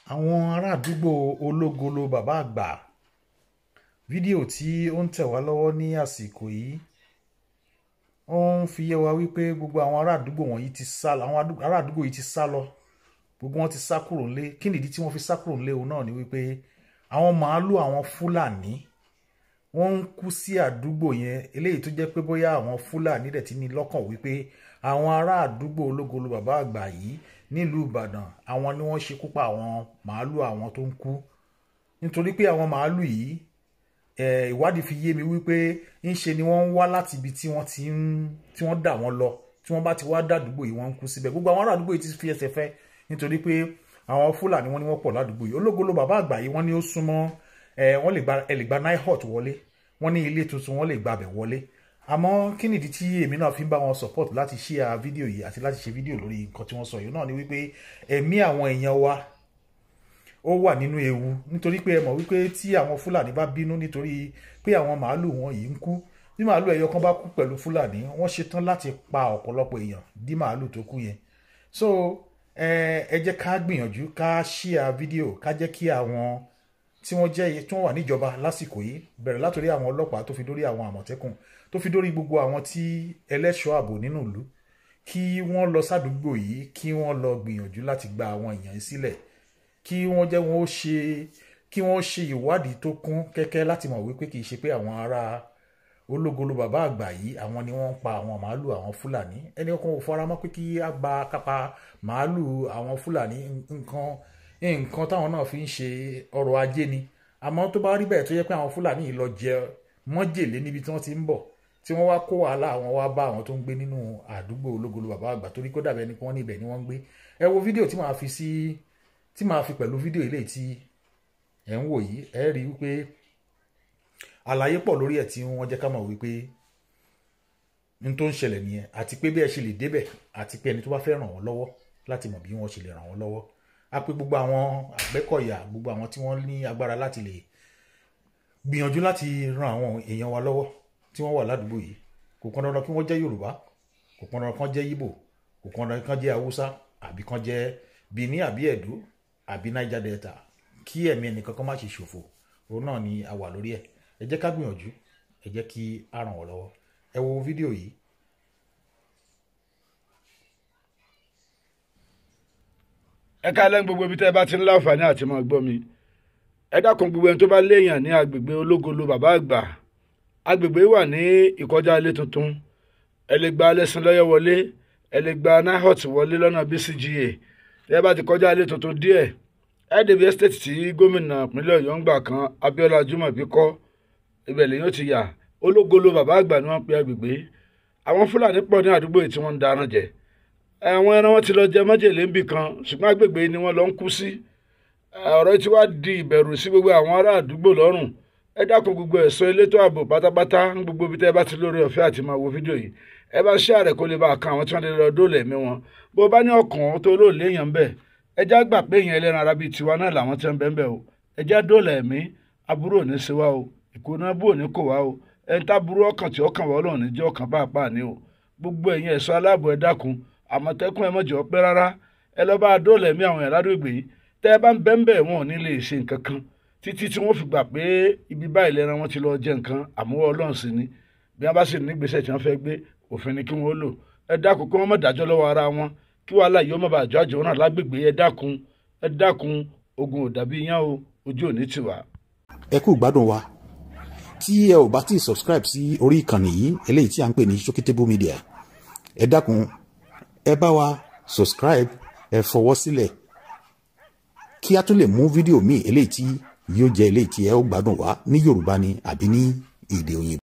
àwọn ará àdúgbò ológolo bàbá àgbà fídíò tí ó ń tẹ̀ wá lọ́wọ́ ní àsìkò yìí ó ń fi yé wa wípé gbogbo àwọn ará àdúgbò wọ̀nyí ti sá lọ àwọn ará àdúgbò yìí ti sá lọ gbogbo wọn ti sá kúrò ńlé kí nìdí tí wọ́n fi sá kúrò ńlé òun náà ni wípé àwọn màálù àwọn fúlàní wọ́n ń kú sí àdúgbò yẹn eléyìí tó jẹ́ pé bóyá àwọn fúlàní dẹ̀ ti ní lọ́kàn wípé àwọn ará àdúgbò ológolo bàbá àgbà yìí nílùú ìbàdàn àwọn ni wọ́n ṣekú pa àwọn màálù àwọn tó ń kú nítorí pé àwọn màálù yìí ìwádìí fi yé mi wípé ńṣe ni wọ́n ń wá láti ibi tí wọ́n ti ń tí wọ́n dà wọ́n lọ tí wọ́n bá ti wá dàdúgbò yìí wọ́n ń kú síbẹ̀ gbogbo àwọn ará àdúgbò yìí ti fi ẹsẹ̀ fẹ́ nítorí pé àwọn fúlàní wọ́n ní wọ́n pọ̀ ládùúgbò yìí ológolo bàbá àgbà yìí wọ́n ní ó súnmọ́ wọ́n lè gba ẹ lè gba nihot wọlé wọ́n ní ilé tuntun wọ́n lè gba abẹ̀ wọlé àmọ́ kí nìdí tí èmi náà fi ń bá wọn support láti share fídíò yìí àti láti ṣe fídíò lórí nǹkan tí wọ́n sọ yìí náà ni wípé ẹ̀mí àwọn èèyàn wa ó wà nínú ewu nítorí pé ẹ mọ̀ wípé tí àwọn fúlàní bá bínú nítorí pé àwọn màálù wọn yìí ń kú bí màálù ẹyọ kan bá kú pẹ̀lú fúlàní wọ́n ṣetán láti pa ọ̀pọ̀lọpọ̀ èèyàn dí màálù tó kú yẹn so ẹ jẹ́ ká gbìyànjú ká share fídíò ká jẹ́ kí àwọn tí wọ́n jẹ́ tí wọ́n wà níjọba lásìkò yìí bẹ̀rẹ̀ látòrí àwọn ọlọ́pàá tó fi dórí àwọn àmọ̀tẹ́kùn tó fi dórí gbogbo àwọn tí ẹlẹ́ṣọ́ ààbò nínú ìlú kí wọ́n lọ sádùúgbò yìí kí wọ́n lọ gbìyànjú láti gba àwọn èèyàn yìí sílẹ̀ kí wọ́n jẹ́ wọ́n ṣe kí wọ́n ṣe ìwádìí tó kún kẹ́kẹ́ láti mọ̀ wípé kì í ṣe pé àwọn ará ológolo bàbá àgbà yìí àwọn ni wọ́n ń pa àwọn màálù àwọn fúlàní ẹni kan ò fara mọ́ pé kí á gba kápá màálù àwọn fúlàní nǹkan nǹkan táwọn náà fi ń ṣe ọrọ̀ ajé ni àmọ́ tó bá rí bẹ́ẹ̀ tó yẹ pé àwọn fúlàní yìí lọ jẹ mọ́jèlé níbi tí wọ́n ti ń bọ̀ tí wọ́n wá kó wàhálà àwọn wá bá àwọn tó ń gbé nínú àdúgbò ológolo bàbá àgbà torí kó dàbẹ́ ni pé wọ́n níbẹ̀ ni wọ́n ń gbé ẹ wo fídíò tí màá fi sí tí màá fi pẹ̀lú fídíò ilé tí ẹ̀ ń wò yìí ẹ rí wípé àlàyé pọ̀ lórí ẹ̀ tí wọ́n jẹ́ ká mọ̀ wípé n tó ń ṣẹlẹ̀ nìyẹn àti pé bí ẹ ṣe lè débẹ̀ àti pé ẹni tó bá fẹ́ ràn wọ́n lọ́wọ́ láti mọ̀ bí wọ́n ṣe lè ràn wọ́n lọ́wọ́ a pé gbogbo àwọn àgbẹ́kọ̀yà gbogbo àwọn tí wọ́n ní agbára láti lè gbìyànjú láti ran àwọn èèyàn wa lọ́wọ́ tí wọ́n wà ládùúgbò yìí kò pọn dandan kí wọ́n jẹ́ yorùbá kò pọn dandan kán jẹ́ ìgbò kò pọn dandan kán jẹ́ haúsá àbí kán jẹ́ benin àbí ẹ̀dó àbí niger delta kí ẹ̀mí ẹnìkan kan má ṣe ṣòfò òun náà ni a wà lórí ẹ̀ ẹ jẹ́ ká gbìyànjú ẹ jẹ́ kí a ràn wọ́n lọ́wọ́ ẹ wo fídíò yìí. ẹ káalẹ́ gbogbo ibi tẹ́ ẹ bá ti ń láǹfààní àti máa gbọ́ mi ẹ dákun gbogbo ẹni tó bá léèyàn ní agbègbè ológolo bàbá àgbà agbègbè wà ní ìkọjá ilé tuntun ẹ lè gba alẹ́sìn lọ́yọ̀ wọlé ẹ lè gba nahot wọlé lọ́nà bcga tẹ́ ẹ bá ti kọjá ilé tuntun díẹ̀ ẹ débi estate tí gómìnà ìpínlẹ̀ ọ̀yọ́ ń gbà kan abiola jumobi kọ́ ibẹ̀ lèyàn ti yà ológolo bàbá àgbà ni wọ́n pe agbègbè àwọn fúlàní pọ̀ ní àdúgbò yìí tí wọ́n ń darán jẹ àwọn ẹran wọn ti lọ jẹ májèlé ń bì kan ṣùgbọ́n agbègbè ni wọ́n lọ ń kú sí ọ̀rọ̀ tí wàá di ìbẹ̀rù sí gbogbo àwọn ará àdúgbò lọ́rùn ẹ dákun gbogbo ẹ̀ṣọ́ elétò ààbò pátápátá ń gbogbo ibi tẹ́ ẹ bá ti lórí ọ̀fẹ́ àti máa wo fídíò yìí ẹ bá ṣe àrẹ kó lè bá kan àwọn tí wọ́n lè lọ dóòlà ẹ̀mí wọn bó bá ní ọkàn tó lóòlé èèyàn ń bẹ̀ ẹ já gbà pé èèyàn ẹlẹ́ran ara bíi tiwa náà làwọn tí wọ́n bẹ́ẹ̀ bẹ́ẹ̀ o ẹ já dóòlà ẹ̀mí aburú ò ní ṣe wá o ìkóná bú ò ní kò wá o ẹ ń táburú ọkàn tí ọkàn wọ́n lọ́rùn ní jẹ́ ọkàn bá apá ní o gbogbo ẹ̀yin ẹ̀ṣọ́ aláàbò ẹ dákun àmọ̀tẹ́kùn ẹ mọ̀jọ́ pẹ́ rárá ẹ lọ́ bá dóòlà ẹ̀mí àwọn èèyàn ládùúgbò yìí tẹ́ ẹ bá ń bẹ́ńbẹ́ wọn ò ní lè ṣe nǹkan kan títí tí wọ́n fi gbà pé ibi báyìí lẹ́ran wọn ti lọ jẹ nǹkan àmúwọ́ ọlọ́run sí ni bí wọ́n bá sì ní gbèsè tí wọ́n fẹ́ gbé òfin ni kí wọ́n lò ẹ dákun kí wọ́n má dájọ́ lọ́wọ́ ara wọn kí wàhálà yìí ó má bàa jọ àjọ náà lágbègbè ẹ dákun ẹ dákun ogun ò dàbí yán o ojú ò ní tiwa. ẹ kú gbádùn wa tí ẹ ò bá tí ì subscribe sí orí ìkànnì yìí eléyìí tí a ń pè ní Shokitable Media ẹ dákun ẹ bá wa subscribe ẹ fọwọ́ sílẹ̀ kí a tún lè mú fídíò míì eléyìí tí yóò jẹ́ eléyìí tí ẹ ó gbádùn wá ní Yorùbá ni àbí ní èdè òyìnbó.